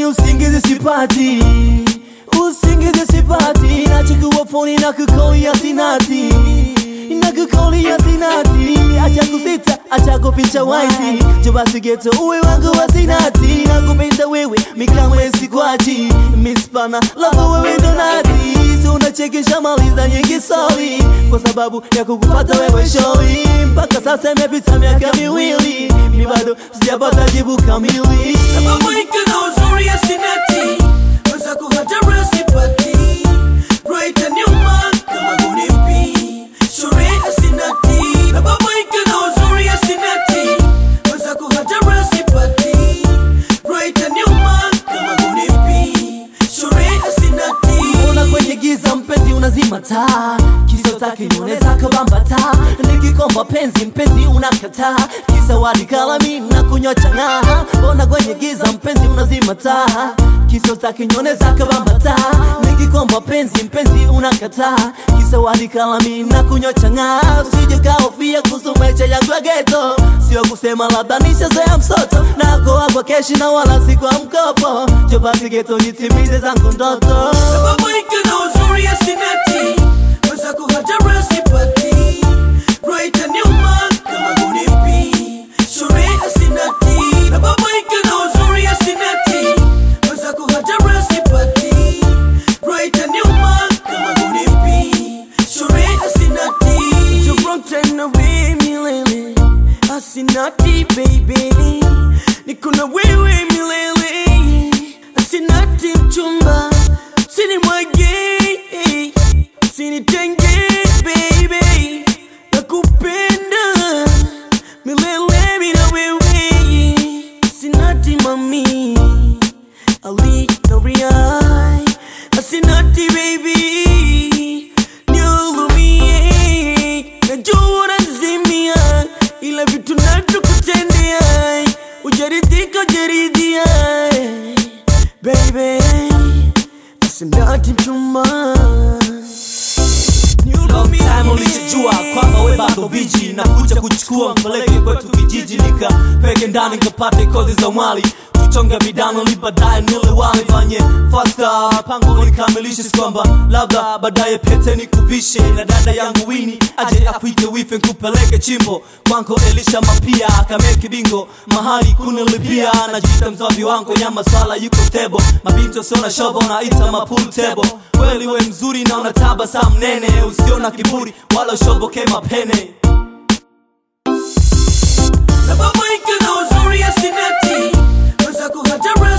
mimi usingizi sipati, usingizi sipati, nachukua foni na kukolia sinati na kukolia sinati, acha kusita, acha kuficha waiti, jo basi geto uwe wangu wa sinati, nakupenda wewe mikamwe sikwachi, mispana love wewe ndo nati, so unachekesha maliza nyingi sorry, kwa sababu ya kukupata wewe shori, mpaka sasa imepita miaka miwili, mi bado sijapata jibu kamili. Sababu iko na uzuri ya sinati Weza kuhatara sipati Right and nyuma kama hunipi Shuri ya sinati Sababu iko na uzuri ya sinati Weza kuhatara sipati Right and nyuma kama hunipi Shuri ya sinati Ona kwenye giza mpenzi unazima taa Kisa utaki nione zako bamba taa Nikikomba penzi mpenzi unakataa Kisa wadi kalami na kunywa chang'aa Ona kwenye giza mpenzi unazima taa Kisa utaki nione zako bamba taa Nikikomba penzi mpenzi unakataa Kisa wadi kalami na kunywa chang'aa Usije kaofia kuhusu maisha yangu ya ghetto Sio kusema labda nishazoea msoto Nako wako keshi na wala si kwa mkopo Jo basi ghetto nitimize zangu ndoto Sababu iko na uzuri ya sinati Weza kuhatara sipati Right and nyuma kama hunipi Shuri ya sinati Sababu iko na uzuri ya sinati Weza kuhatara sipati Right and nyuma kama hunipi Shuri ya sinati Jumrong tena we milele Asinati baby Niko na wewe milele Asinati mchumba Sini mwage Sini tenge baby Nakupenda Milele mina wewe Asinati mami Ali Noriai Asinati baby Niulumie Najua unazimia Ila vitu navyokutendea Ujaridhika ujaridhia Baby Asinati mchumba Long time ulijijua kwamba we bado viji na kuja kuchukua mpeleke kwetu kijiji nikapeke ndani nikapate kozi za mwali tuchonge vidano li baadaye nile wali fanye fasta pango nikamilishe si kwamba labda baadaye pete nikuvishe na dada yangu wini aje akuite wife nkupeleke chimbo kwanko elisha mapia akameke bingo mahali kunilipia najita mzavi wangu ya maswala yuko tebo mabinto siona shobo naita mapul tebo kweli we mzuri na unataba saa mnene usiona kiburi wala ushoboke mapene Sababu iko na uzuri ya sinati Weza kuhatara